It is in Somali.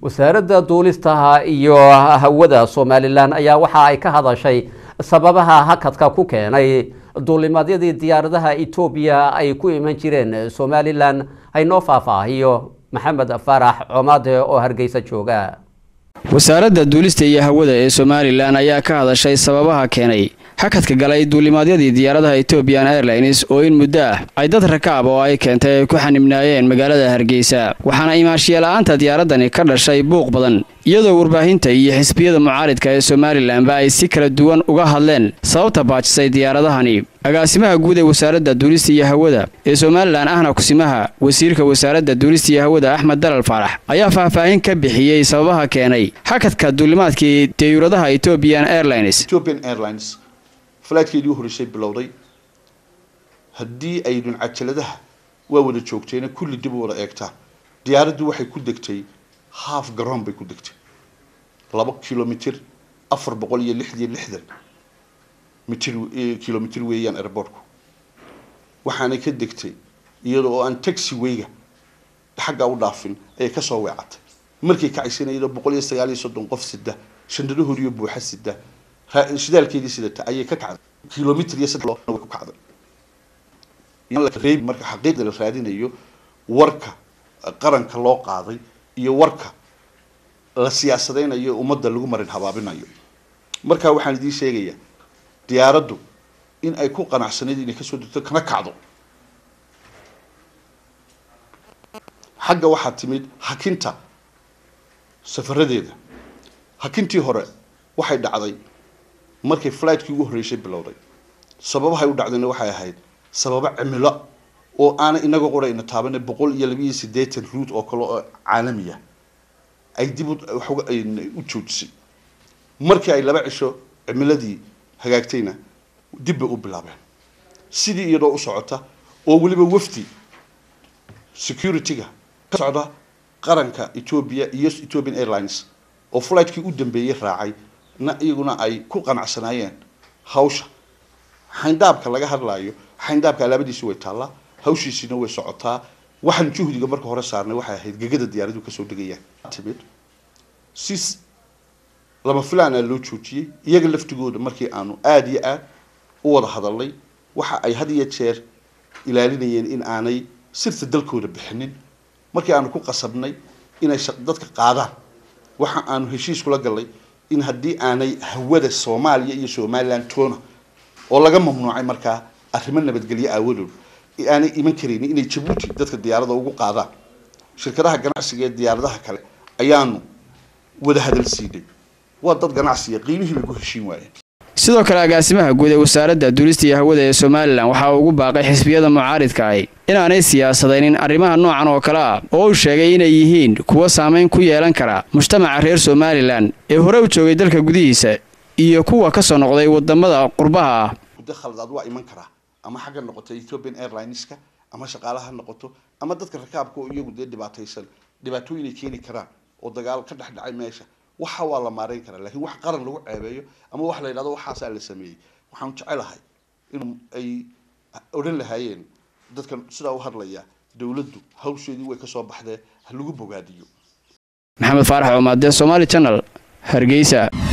wasaaradda duulistaha iyo hawada somalilan ayaa waxa ay ka hadashay sababaha hakadka ku keenay duulimadyadii diyaaradaha etoobiya ay ku iman jireen somalilan haynoo faahfaahiyo maxamed faarax comaade oo hargeysa jooga wasaaradda duulista iyo hawada ee somalilan ayaa ka hadashay sababaha keenay hakadka galay duulimaadyadii diyaaradaha ethoobiyan airlines oo in muddo ah ay dad rakaab oo ay keentay ay ku xanibnaayeen magaalada hargeysa waxaana imaashiya-la-aanta diyaaradani ka dhashay buuq badan iyadoo warbaahinta iyo xisbiyada mucaaridka ee somalilanba ay si kala duwan uga hadleen sababta baajisay diyaaradahani agaasimaha guud ee wasaaradda duulista iyo hawada ee somalilan ahna kusimaha wasiirka wasaaradda duulista iyo hawada axmed dalal faarax ayaa faahfaahin ka bixiyey sababaha keenay hakadka duulimaadkii diyuuradaha ethoobiyan airlines falaadkeedii u horeysay bilowday haddii aydun cajaladaha waa wada joogteena kulli dib u wada eegtaan diyaaraddu waxay ku degtay half garoon bay ku degtay laba kilomitr afar boqol iyo lix iyo lixdan mitr kilomitr weeyaan airbortku waxaanay ka degtay iyada oo aan taxi wayga xaggaa u dhaafin ayay kasoo weecatay markay kacaysana iyadoo boqol iyo sagaal iyo soddon qof sida shandadahoodiyo buuxa sida shidaalkeedii sidata ayay ka kacday kilomitr iyo saddex way ku kacday reebi marka xaqiiqda la raadinayo warka qaranka loo qaaday iyo warka la siyaasadeynayo ummadda lagu marin habaabinayo marka waxaan idiin sheegayaa diyaaraddu in ay ku qanacsanayd inay kasoo degto kana kacdo xagga waxaa timid hakinta safaradeeda hakintii hore waxay dhacday markay fligtkii ugu horreysay bilowday sababahay u dhacdayna waxay ahayd sababo cimilo oo aanay inaga qorayna taabana boqol iyo laba iyo siddeetan ruut oo kale oo caalamiya ay dib u joojisay markii ay laba cisho cimiladii hagaagtayna dib bay u bilaabeen sidii iyadoo u socota oo weliba wafdi security-ga ka socda qaranka ethoobia iyo ethiopian airlines oo fligtkii u dambeeyey raacay na iyaguna ay ku qanacsanaayeen hawsha xayndaabka laga hadlaayo xayndaabka alaabadiisi way taallaa hawshiisina way socotaa waxaan juhdiga marka hore saarnay waxay ahayd gegada diyaaradu kasoo degayaan timid si lama filaana loo joojiyey iyaga laftigooda markii aanu aada iyo aad u wada hadalnay waxa ay had iyo jeer ilaalinayeen in aanay sirta dalkooda bixinin markii aanu ku qasabnay inay dadka qaadaan waxa aanu heshiis kula gallay in haddii aanay hawada soomaaliya iyo somaliland toona oo laga mamnuucay markaa arrimo nabadgelyo aawadood aanay iman karaynin inay jabuuti dadka diyaarada ugu qaadaan shirkadaha ganacsiga ee diyaaradaha kale ayaanu wada hadal siinay waa dad ganacsiga qiimihii bay ku heshiin waayeen sidoo kale agaasimaha guud ee wasaaradda duulista iyo hawada ee somalilan waxaa ugu baaqay xisbiyada mucaaridka ahi inaanay siyaasadaynin arrimaha noocan oo kale ah oo uu sheegay inay yihiin kuwo saamayn ku yeelan kara mujtamaca reer somalilan ee hore u joogay dalka gudihiisa iyo kuwa kasoo noqday wadamada qurbaha ah muddo khaladaad waa iman karaa ama xagga noqoto ethiopian airlineska ama shaqaalaha ha noqoto ama dadka rakaabka oo iyagu dee dhibaataysan dhibaatooyinay keeni karaan oo dagaal ka dhex dhacay meesha waxa waa la maareyn karaa lakiin wax qaran lagu ceebeeyo ama wax la yidhahdo waxaasaa la sameeyey waxaan jecelahay in ay odhan lahaayeen dadkan sidaa u hadlaya dowladdu hawsheedii way kasoo baxdee ha lagu bogaadiyo maxamed faarax coomaade somaali channel hargeysa